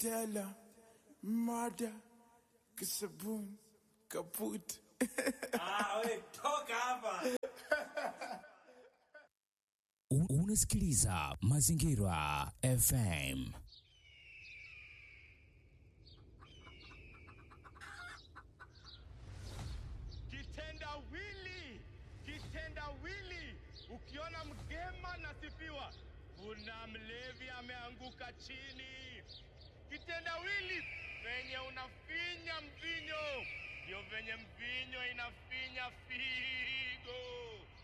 Stella, Mada, Kisabun, Kaput. Ah, we, toka hapa. U- Unasikiliza Mazingira FM. kitendawili kitendawili ukiona mgema nasifiwa kuna mlevi ameanguka chini kitendawili venye unafinya mvinyo ndio venye mvinyo inafinya figo